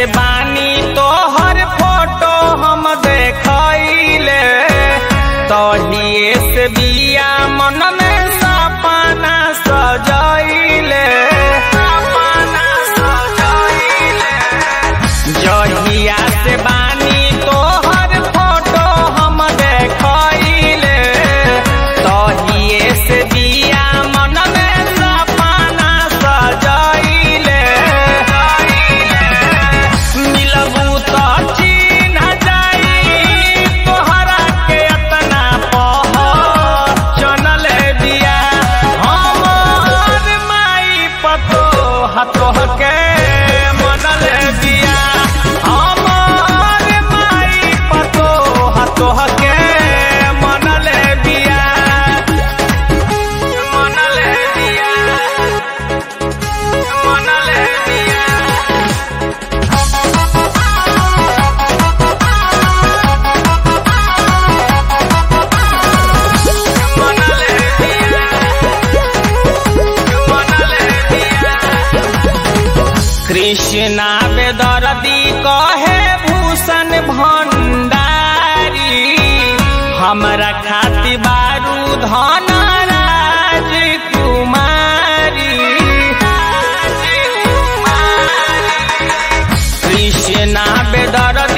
से बानी तोहर फोटो हम देखैले तहिए से बिया मन में सपना सजैले सपना सजैले जहिया से बानी तोहर फोटो हम देखैले तहिए से बिया मन में सपना सजैले मिलबू तो चिन्ह जाई तोहरा के अतना पहचनल बिया हमर माई पतो हतोह के मनल बिया हमर माई पतो हतोह के मनल बिया मनल बिया मनल बिया कृष्णा बेदरदी कहे भूषण भंडारी हमरा खाती बारू धन राजकुमारी कृष्णा बेदरदी